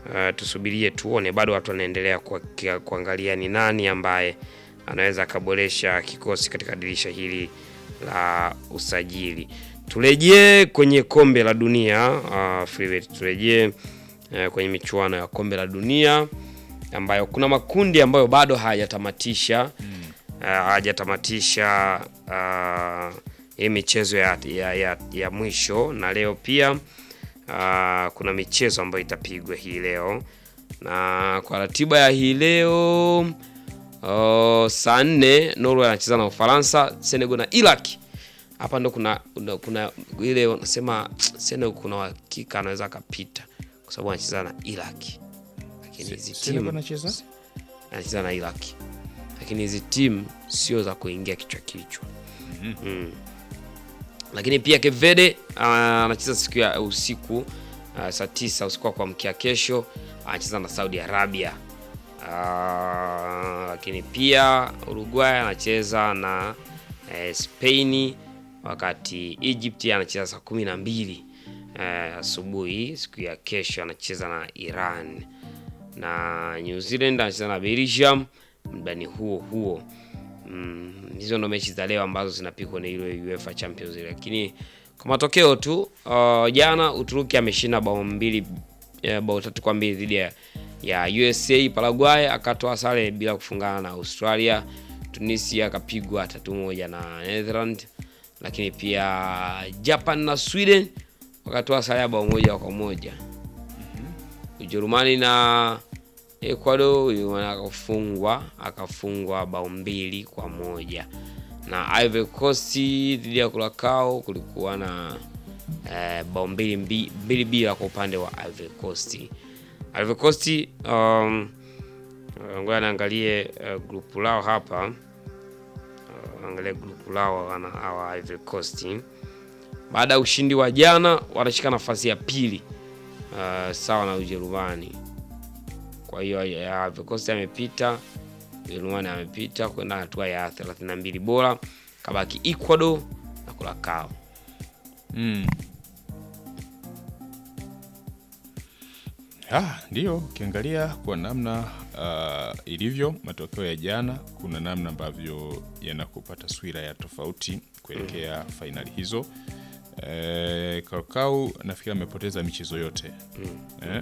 uh, tusubirie tuone, bado watu wanaendelea kwa, kia- kuangalia ni nani ambaye anaweza akaboresha kikosi katika dirisha hili la usajili. Turejee kwenye kombe la dunia uh, Freebet, turejee uh, kwenye michuano ya kombe la dunia ambayo kuna makundi ambayo bado hayajatamatisha uh, hayajatamatisha uh, hii michezo ya, ya, ya, ya mwisho na leo pia uh, kuna michezo ambayo itapigwa hii leo na kwa ratiba ya hii leo uh, saa nne Norway anacheza na Ufaransa, Senegal na Iraq. Hapa ndo kuna, kuna, kuna ile wanasema Senegal kuna hakika anaweza akapita kwa sababu anacheza na Iraq, lakini hizi Senegal timu anacheza anacheza na Iraq, lakini hizi timu sio za kuingia kichwa kichwa. Mm. Lakini pia Cape Verde ah, anacheza siku ya usiku ah, saa tisa usiku wa kuamkia kesho anacheza na Saudi Arabia. Ah, lakini pia Uruguay anacheza na eh, Spain wakati Egypt anacheza saa kumi na mbili eh, asubuhi siku ya kesho anacheza na Iran na New Zealand anacheza na Belgium mdani huo huo. Mm, hizo ndo mechi za leo ambazo zinapigwa na ile UEFA Champions League, lakini kwa matokeo tu uh, jana Uturuki ameshinda bao mbili eh, bao tatu kwa mbili dhidi ya, ya USA. Paraguay akatoa sare bila kufungana na Australia. Tunisia akapigwa tatu moja na Netherlands, lakini pia Japan na Sweden wakatoa sare ya bao moja kwa moja. Ujerumani na Ecuador Ujerumani akafungwa akafungwa bao mbili kwa moja na Ivory Coast dhidi ya Curacao kulikuwa na eh, bao mbili mbi- mbili bila kwa upande wa Ivory Coast. Ivory Coast um, uh, ngoja naangalie uh, grupu lao hapa uh, angalia grupu lao wana hawa Ivory Coast baada ya ushindi wa jana wanashika nafasi ya pili uh, sawa na Ujerumani. Kwa hiyo ya Ivory Coast amepita, Ujerumani amepita kwenda hatua ya 32 bora, kabaki Ecuador na Curacao. Mm. Ah, ndio ukiangalia kwa namna uh, ilivyo matokeo ya jana, kuna namna ambavyo yanakupa taswira ya tofauti kuelekea fainali hizo. Eh, Curacao nafikiri amepoteza michezo yote eh?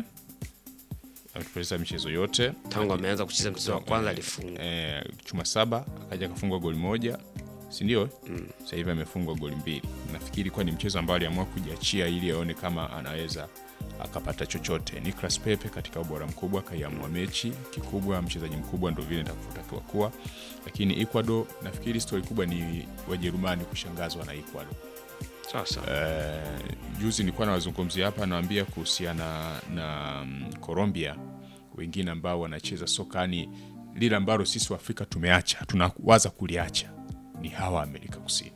amepoteza michezo yote Tangu ameanza kucheza mchezo wa kwanza alifunga. eh, chuma saba akaja akafungwa goli moja si ndio? Sasa hivi amefungwa goli mbili. Nafikiri kuwa ni mchezo ambao aliamua kujiachia ili aone kama anaweza akapata chochote. Nicolas Pepe katika ubora mkubwa kaiamua mechi kikubwa, mchezaji mkubwa ndo vile itakavyotakiwa kuwa, lakini Ecuador nafikiri stori kubwa ni Wajerumani kushangazwa na Ecuador. Sasa Eh, juzi nilikuwa nawazungumzia hapa, nawaambia kuhusiana na mm, Colombia, wengine ambao wanacheza sokani lile ambalo sisi wa Afrika tumeacha, tunawaza kuliacha ni hawa Amerika Kusini.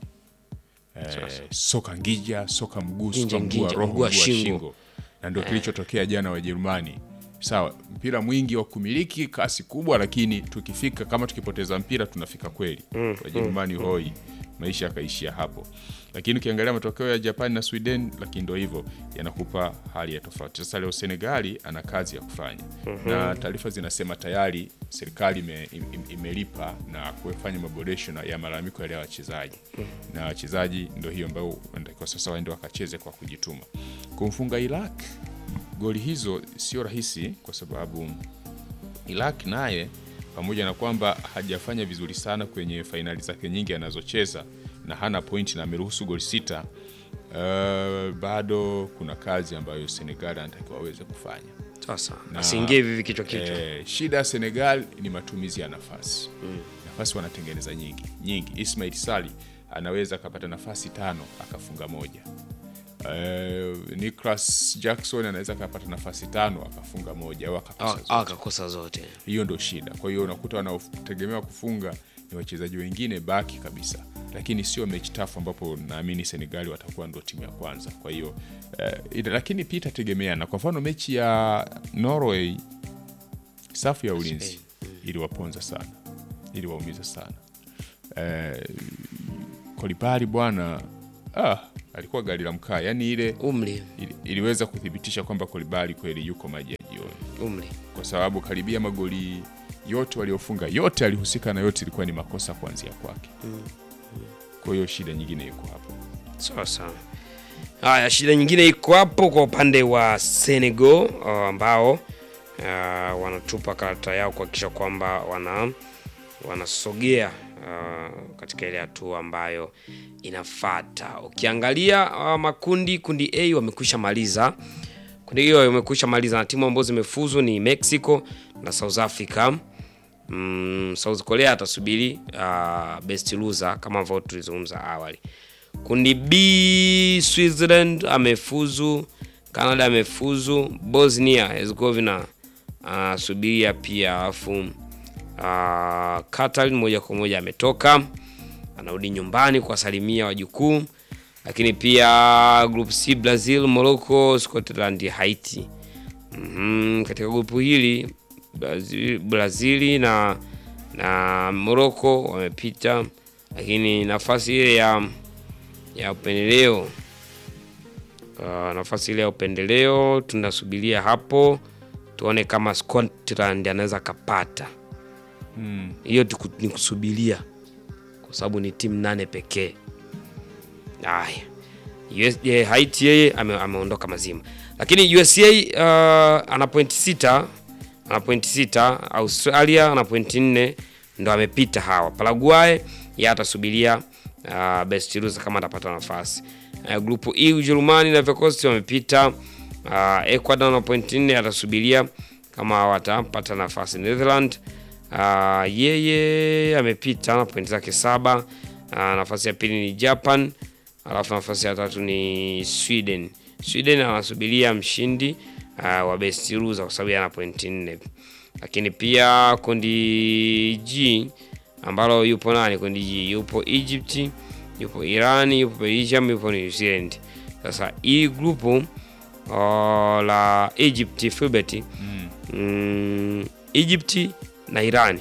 Eh, soka ngija, soka mguu, Nginja, soka mguu wa nginja, roho, mguu wa mguu wa shingo. shingo, na ndio kilichotokea jana Wajerumani. Sawa, mpira mwingi wa kumiliki, kasi kubwa, lakini tukifika kama tukipoteza mpira tunafika kweli. Wajerumani hoi, maisha yakaishia hapo. Lakini ukiangalia matokeo ya Japan na Sweden, lakini ndio hivyo yanakupa hali ya tofauti. Sasa leo Senegali ana kazi ya kufanya, na taarifa zinasema tayari serikali ime, im- imelipa na kufanya maboresho na- ya malalamiko yale ya wachezaji, na wachezaji ndio hiyo ambao wanatakiwa sasa waende wakacheze kwa kujituma. Kumfunga Iraq goli hizo sio rahisi kwa sababu Iraq naye pamoja na kwamba hajafanya vizuri sana kwenye fainali zake nyingi anazocheza na hana pointi na ameruhusu goli sita, uh, bado kuna kazi ambayo Senegal anatakiwa aweze kufanya. sasa Na- asiingie hivi hivi kichwa kichwa. Eh, shida ya Senegal ni matumizi ya nafasi. Nafasi wanatengeneza nyingi nyingi. Ismail Sali anaweza akapata nafasi tano akafunga moja. Eh, Nicholas Jackson anaweza akapata nafasi tano akafunga moja au akakosa Au- zote. au akakosa zote. Hiyo ndo shida. Kwa hiyo unakuta wanaotegemewa kufunga ni wachezaji wengine baki kabisa, lakini sio mechi tafu ambapo naamini Senegali watakuwa ndo timu ya kwanza. Kwa hiyo eh, ila- lakini pia itategemeana. Kwa mfano mechi ya Norway, safu ya ulinzi iliwaponza sana, iliwaumiza sana. Eh, Kolibali bwana, ah, alikuwa gari la mkaa, yaani ile Umri ili, iliweza kuthibitisha kwamba Kolibali kweli yuko maji ya jioni. sioni, umri kwa sababu karibia magoli yote waliofunga yote alihusika na yote ilikuwa ni makosa kuanzia kwake. Kwa hiyo shida nyingine iko hapo. sawa sawa. Haya, shida nyingine iko hapo kwa upande wa Senegal uh, ambao uh, wanatupa karata yao kuhakikisha kwamba wana wanasogea uh, katika ile hatua ambayo inafata. Ukiangalia uh, makundi, kundi A wamekwisha maliza kundi hiyo wamekwisha maliza na timu ambazo zimefuzu ni Mexico na South Africa. Mm, South Korea atasubiri uh, best loser kama ambavyo tulizungumza awali. Kundi B Switzerland amefuzu, Canada amefuzu, Bosnia Herzegovina anasubiria pia, alafu uh, Qatar moja kwa moja ametoka, anarudi nyumbani kuwasalimia wajukuu. Lakini pia group C Brazil, Morocco, Scotland, Haiti. Mhm, katika grupu hili Brazil, Brazili na na Morocco wamepita, lakini nafasi ile ya ya upendeleo uh, nafasi ile ya upendeleo tunasubiria hapo tuone kama Scotland anaweza kapata hiyo. tuku- ni kusubiria kwa sababu ni timu nane pekee. Haya, US, eh, Haiti yeye ame, ameondoka mazima, lakini USA uh, ana pointi sita ana pointi sita. Australia ana pointi nne ndo amepita hawa. Paraguay yeye atasubiria uh, best loser kama atapata nafasi. Uh, grupu E Ujerumani na Vikosti wamepita. Uh, Ecuador na pointi nne atasubiria kama watapata nafasi. Netherland uh, yeye amepita na pointi zake saba. Uh, nafasi ya pili ni Japan, alafu nafasi ya tatu ni Sweden. Sweden anasubiria mshindi uh, wa best loser kwa sababu ana pointi nne, lakini pia kundi G ambalo yupo nani? Kundi G yupo Egypt, yupo Iran, yupo Belgium, yupo New Zealand. Sasa hii grupu uh, la Egypt Filbert mm, Egypt na Irani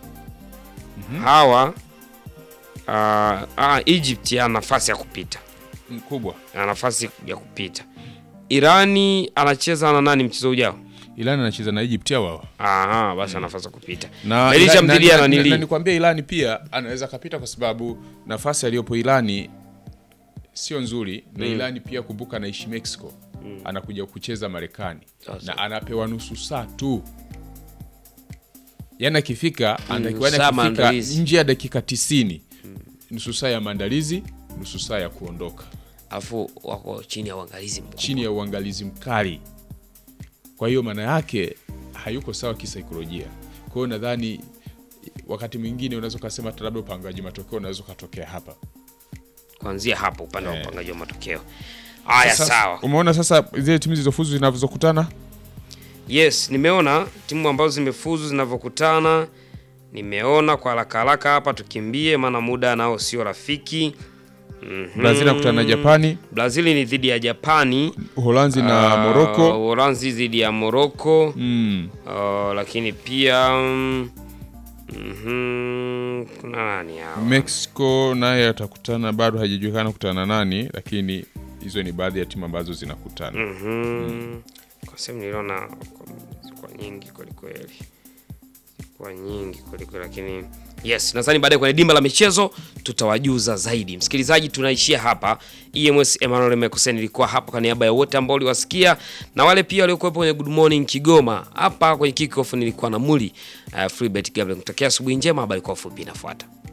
hawa uh, ah, Egypt ana nafasi ya kupita, Mkubwa ana nafasi ya kupita. Irani anacheza na nani mchezo ujao? Iran anacheza na Egypt au wao? Aha, basi ana nafasi ya kupita. na Belgium na- dhidi ya na- na- nanili. na nikwambia Irani pia anaweza kapita kwa sababu nafasi aliyopo Irani sio nzuri na Irani pia kumbuka anaishi Mexico anakuja kucheza Marekani Sasa. na anapewa nusu saa tu yani akifika anatakiwa saa akifika maandalizi. nje ya dakika tisini nusu saa ya maandalizi nusu saa ya kuondoka Alafu wako chini ya uangalizi mkubwa. chini ya uangalizi mkali. Kwa hiyo maana yake hayuko sawa kisaikolojia. Kwa hiyo nadhani wakati mwingine unaweza ukasema hata labda upangaji matokeo unaweza ukatokea hapa. Kuanzia hapo upande wa Eh. upangaji wa matokeo. Haya, Sasa, sawa. Umeona sasa zile timu zilizofuzu zinazokutana Yes, nimeona timu ambazo zimefuzu zinavyokutana. Nimeona kwa haraka haraka hapa, tukimbie maana muda nao sio rafiki. Mhm. Brazil inakutana na Japani, Brazil ni dhidi ya Japani, Uholanzi na Ah, Morocco. Uholanzi dhidi ya Morocco. Mm. Ah, lakini pia mm, mhm, kuna nani hao? Mexico naye atakutana, bado haijajulikana kutana na nani, lakini hizo ni baadhi ya timu ambazo zinakutana. Mhm. Kwa sehemu niliona kwa- kwa nyingi kwelikweli, kwa nyingi kwelikweli, lakini yes, nadhani baadaye kwenye dimba la michezo tutawajuza zaidi. Msikilizaji, tunaishia hapa. EMS Emmanuel Mekoseni ilikuwa hapa kwa niaba ya wote ambao uliwasikia na wale pia waliokuwepo kwenye Good Morning Kigoma. Hapa kwenye kickoff nilikuwa na Muli uh, Freebet Gabriel. Kutakia asubuhi njema, habari kwa ufupi inafuata.